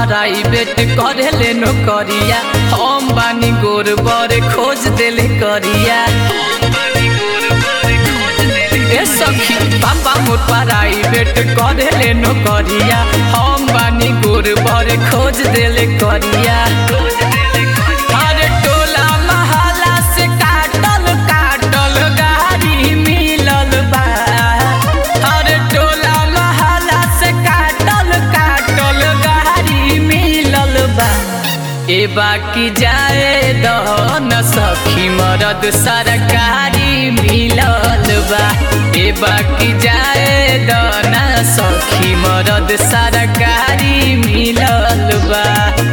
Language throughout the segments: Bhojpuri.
प्राइवेट करेले नौकरिया हम बानी गोर बर खोज देले करिया ए सखी पापा मोर प्राइवेट करेले नौकरिया हम बानी गोर बर खोज देले करिया अरे टोला महला से काटल काटल गाड़ी मिलल बा अरे टोला महला से काटल काटल गाड़ी मिलल बा ए बाकी जाए दहन सखी मरद सरकारी मिलल बा ए बाकी जाए दहन सखी मरद सरकारी मिलल बा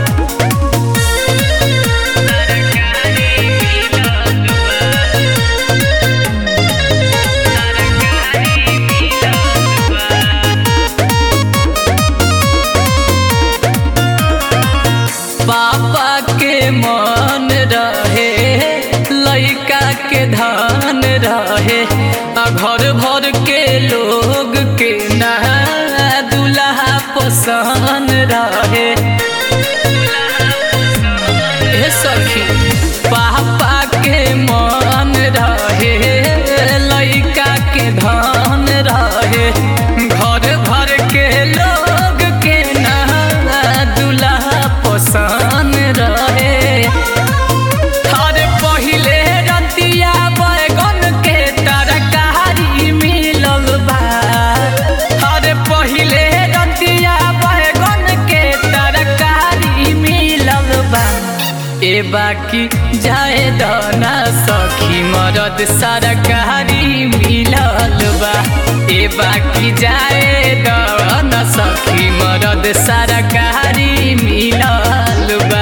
पापा के मन रहे लइका के धन रहे आ घर भर के लोग के ना दुल्हा पसंद रहे ए सखी पापा के मन रहे लइका के धन रहे घर भर के लोग के ना दुल्हा पसंद रहे अरे पहिले रतिया बैगन के तरकारी मिलल बा अरे पहिले रतिया बैगन के तरकारी मिलल बा ए बाकी जाए दना सखी मरद सरकारी मिलल बा ए बाकी जाए दना सखी मरद सरकारी मिलल बा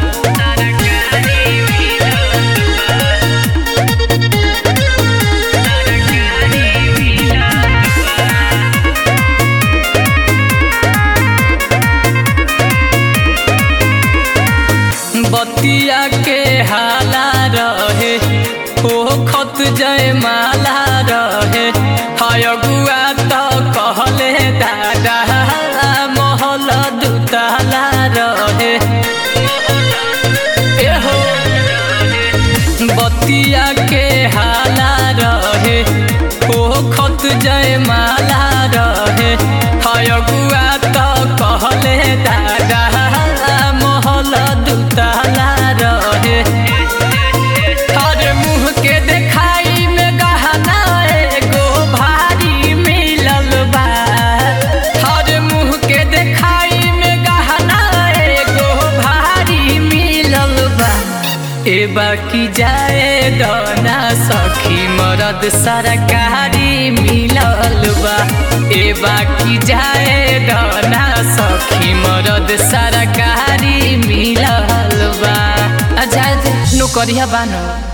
बतिया के हाला रहे ओ खत जय माला रहे हयगुआ तो कहले दादा महल दुताला रहे एहो बतिया के हाला रहे ओ खत जय माला रहे हयगुआ तो कहले दादा महल दुताला रहे अरे मुँह के देखाई में गहना एगो भारी मिलल बा अरे मुँह के देखाई में गहना एगो भारी मिलल बा ए बाकी जाए दना सखी मरद सरकारी मिलल बा ए बाकी जाए दना सखी मरद सरकारी मिलल बा आ जाए दे नौकरिया बानो